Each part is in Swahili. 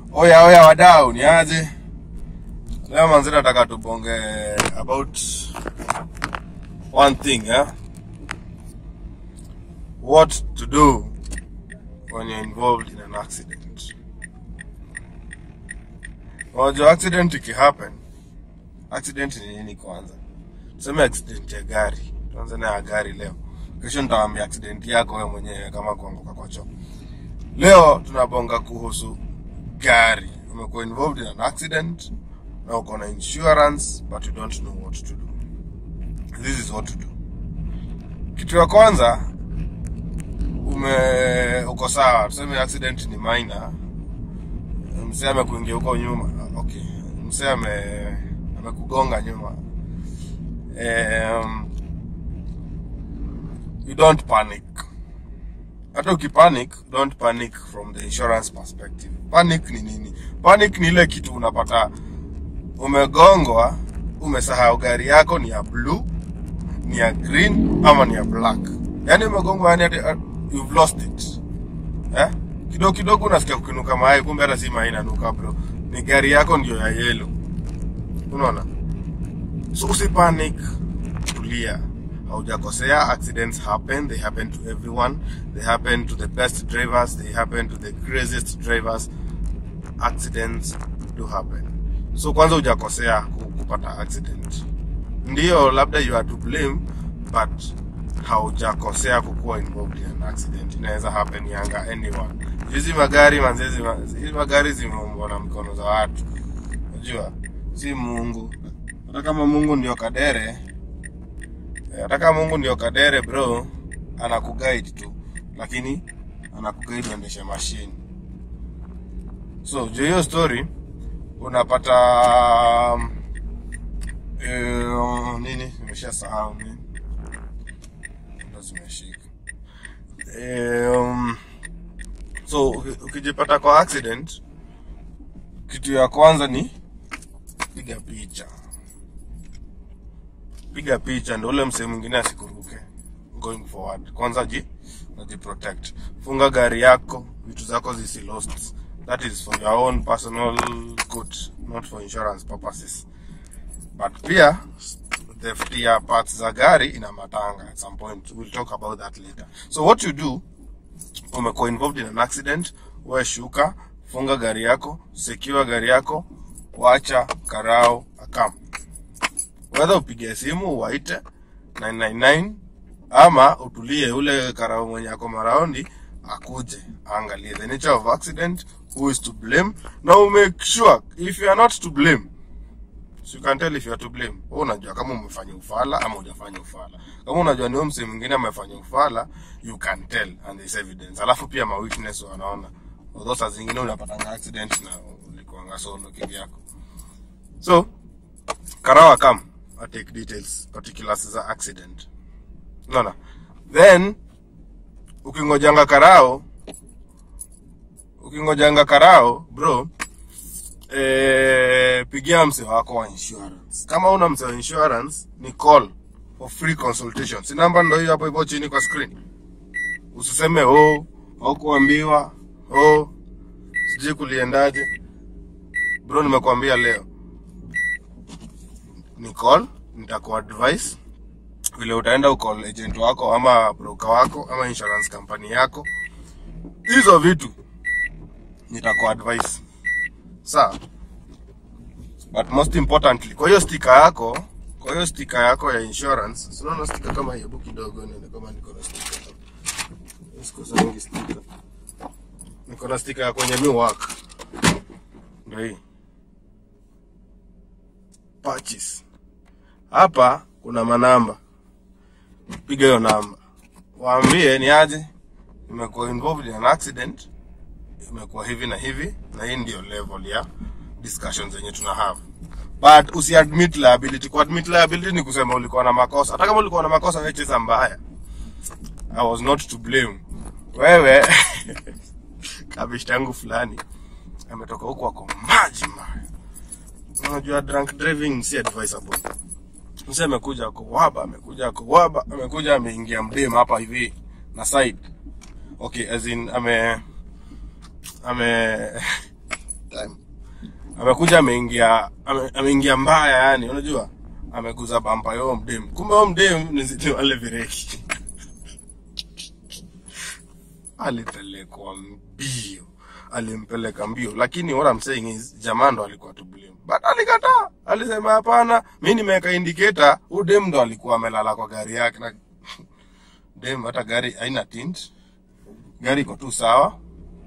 Oya oya wadau, ni aje? Leo manzi nataka tubonge about one thing, eh? What to do when you're involved in an accident. Unajua accident ikihappen, accident ni nini kwanza? Tuseme accident ya gari. Tuanze na ya gari leo. Kesho nitawaambia accident yako wewe mwenyewe kama kuanguka kwa choo. Leo tunabonga kuhusu gari. Umekuwa involved in an accident na uko na insurance but you don't know what to do. This is what to do. Kitu ya kwanza ume uko sawa, tuseme accident ni minor. Msee amekuingia huko nyuma. Okay. Msee ame amekugonga nyuma. Um, you don't panic. Hata ukipanic, don't panic from the insurance perspective. Panic ni nini? Panic ni ile kitu unapata umegongwa, umesahau gari yako ni ya blue, ni ya green ama ni ya black. Yaani umegongwa yani hata uh, you've lost it. Eh? Kidogo kidogo unasikia kukinuka mayai, kumbe hata si mayai inanuka bro. Ni gari yako ndio ya yellow. Unaona? So usipanic, tulia. Haujakosea, accidents happen, they happen to everyone. They happen to the best drivers, they happen to the craziest drivers. Accidents do happen. So kwanza hujakosea ku- kupata accident. Ndio labda you are to blame, but haujakosea kukuwa involved in an accident. Inaweza happen yanga anyone. Hizi magari manzezi, hizi magari zimeumbwa na mikono za watu. Unajua? Si Mungu. Hata kama Mungu ndio kadere, eh, hata kama Mungu ndio kadere bro, anakuguide tu, lakini anakuguide uendeshe machine. So juu hiyo story unapata um, eh, nini, nimeshasahau nini, ndo zimeshika Eh, um, so uki- ukijipata kwa accident, kitu ya kwanza ni piga picha piga picha ndo ule msee mwingine asikuruke going forward kwanza ji najiprotect funga gari yako vitu zako zisi lost that is for your own personal good not for insurance purposes but pia theft ya parts za gari ina matanga at some point we'll talk about that later so what you do umekuwa involved in an accident we shuka funga gari yako secure gari yako wacha karao akam whether upige simu uwaite 999 ama utulie ule karao mwenye ako maraundi akuje aangalie the nature of accident who is to blame na umake sure if you are not to blame so you can tell if you are to blame wewe unajua kama umefanya ufala ama hujafanya ufala kama unajua ni huyo msee mwingine amefanya ufala you can tell and there's evidence alafu pia ma witness wanaona although saa zingine unapatanga accident na ulikuanga solo kivyako so karawa kam I take details particulars za accident unaona then ukingojanga karao ukingojanga karao bro eh, pigia mse wako wa insurance kama una mse wa insurance ni call for free consultation si namba ndo hiyo hapo hivyo chini kwa screen usiseme oh au kuambiwa oh sijui kuliendaje bro nimekuambia leo ni call nitakuadvise vile utaenda ucall agent wako ama broker wako ama insurance company yako hizo vitu nitakuadvise sawa but most importantly kwa hiyo stika yako kwa hiyo stika yako ya insurance si unaona stika kama hii hebu kidogo nione kama niko na stika sikosangi stika niko na stika ya kwenye mi work ndio hii purchase hapa kuna manamba piga hiyo namba waambie ni aje imekuwa involved in an accident imekuwa hivi na hivi na hii ndio level ya discussion zenye tuna have but usiadmit liability kuadmit liability ni kusema ulikuwa na makosa hata kama ulikuwa na makosa wewe cheza mbaya i was not to blame wewe kabishta yangu fulani ametoka huku ako maji mbaya unajua drunk driving si advisable mse amekuja ako waba amekuja ako waba amekuja ameingia mdem hapa hivi na side okay as in ame ame amekuja ameingia ame- ameingia mbaya yani unajua ameguza bampa yo mdem kumbe yo mdem ni zi- ni wale vireki alipelekwa mbio alimpeleka mbio lakini what I'm saying is jamaa ndo alikuwa to blame but alikataa alisema hapana mi nimeweka indicator huyu dem ndo alikuwa amelala kwa gari yake na dem hata gari haina tint gari iko tu sawa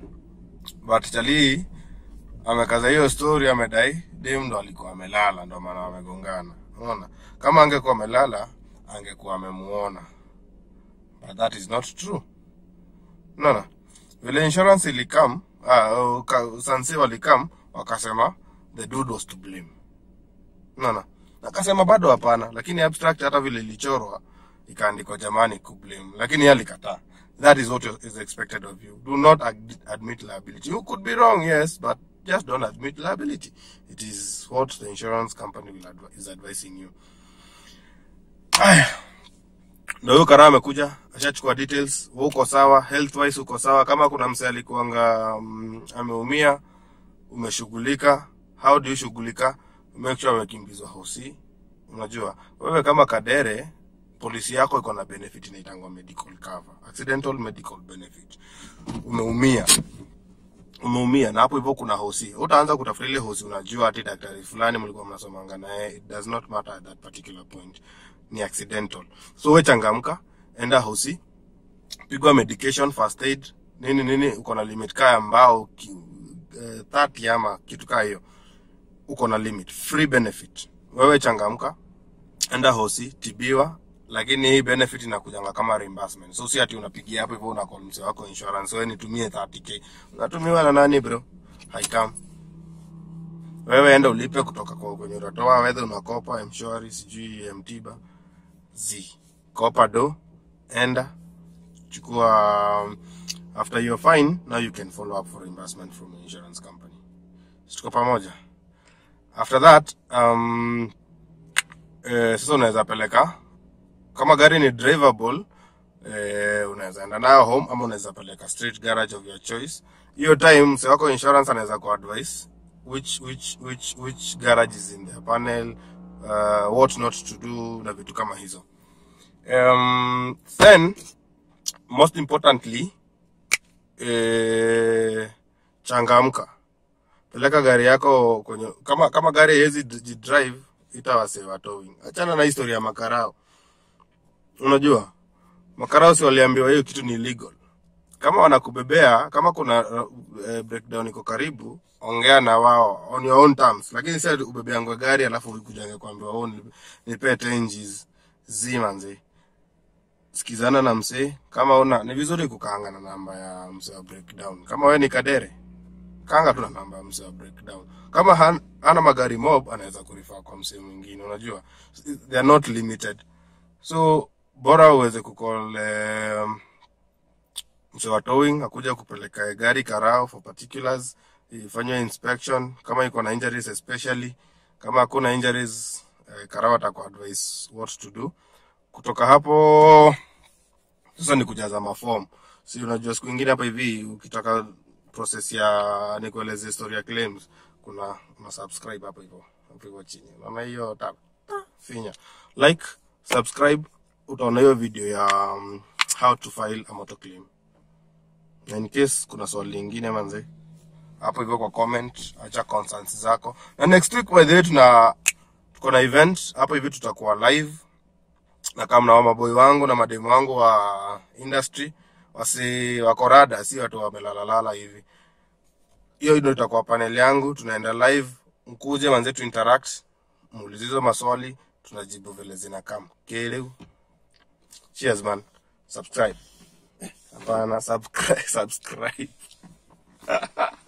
but chalii amekaza hiyo story amedai dem ndo alikuwa amelala ndo maana wamegongana unaona kama angekuwa amelala angekuwa amemuona but that is not true unaona vile insurance ilikam uh, sanse walikam wakasema the dude was to blame unaona akasema bado hapana lakini abstract hata vile ilichorwa ikaandikwa jamani kublame lakini yeye alikataa that is what is expected of you do not ad admit liability you could be wrong yes but just don't admit liability it is what the insurance company will advi is advising you aya ndo huyo karaa amekuja ashachukua details wewe uko sawa health wise uko sawa kama kuna msee alikuanga um, ameumia umeshughulika how do you shughulika make sure amekimbizwa hosi unajua wewe kama kadere polisi yako iko na benefit inaitangwa medical cover accidental medical benefit umeumia umeumia na hapo hivyo kuna hosi utaanza kutafuta ile hosi unajua ati daktari fulani mlikuwa mnasomanga naye it does not matter at that particular point ni accidental so we changamka enda hosi pigwa medication first aid nini nini uko na limit kaya mbao ki, eh, 30 ama kitu kaa hiyo uko na limit free benefit wewe changamka enda hosi tibiwa lakini hii benefit inakujanga kama reimbursement so si ati unapigia hapo hivyo una call mzee wako insurance wewe nitumie 30k unatumiwa na nani bro haikam wewe enda ulipe kutoka kwa kwenye utatoa whether unakopa mshwari sijui mtiba z kopa do enda chukua um, after you're fine now you can follow up for reimbursement from your insurance company tuko pamoja after that um, eh, sasa unaweza peleka kama gari ni drivable eh, unaweza enda nayo home ama unaweza peleka street garage of your choice hiyo time mse wako insurance anaweza ku advise which which which which garage is in their panel uh, what not to do na vitu kama hizo um, then most importantly eh, changamka peleka gari yako kwenye kama kama gari haiwezi jidrive itawasewa towing achana na historia ya makarao unajua makarao si waliambiwa hiyo kitu ni illegal kama wanakubebea kama kuna uh, eh, breakdown iko karibu ongea na wao on your own terms lakini si ati ubebeangwe gari alafu ukujange kuambiwa oh, nip- nipee tenjis zimanze sikizana na msee kama una ni vizuri kukaanga na namba ya msee wa breakdown kama we ni kadere kanga tu na namba ya msee wa breakdown kama han, hana magari mob anaweza kurifaa kwa msee mwingine unajua they are not limited so bora uweze kucall um, msee wa towing akuja kupeleka gari karao for particulars ifanywe inspection kama iko na injuries especially kama hakuna injuries eh, karao ataku advise what to do kutoka hapo sasa ni kujaza maform si unajua siku ingine hapa hivi ukitaka process ya nikueleze historia ya claims kuna una subscribe hapo hivyo hapo hivyo chini unaona hiyo tab Ta, finya like subscribe utaona hiyo video ya um, how to file a motor claim na in case kuna swali lingine manze hapo hivyo kwa comment acha concerns zako na next week by the way tuna tuko na event hapo hivi tutakuwa live na kama mnao maboy wangu na mademu wangu wa industry wasi wako rada si watu wamelalalala hivi hiyo ndio itakuwa panel yangu tunaenda live mkuje manze tu interact muulize hizo maswali tunajibu vile zinakam keleu cheers man subscribe hapana subscribe subscribe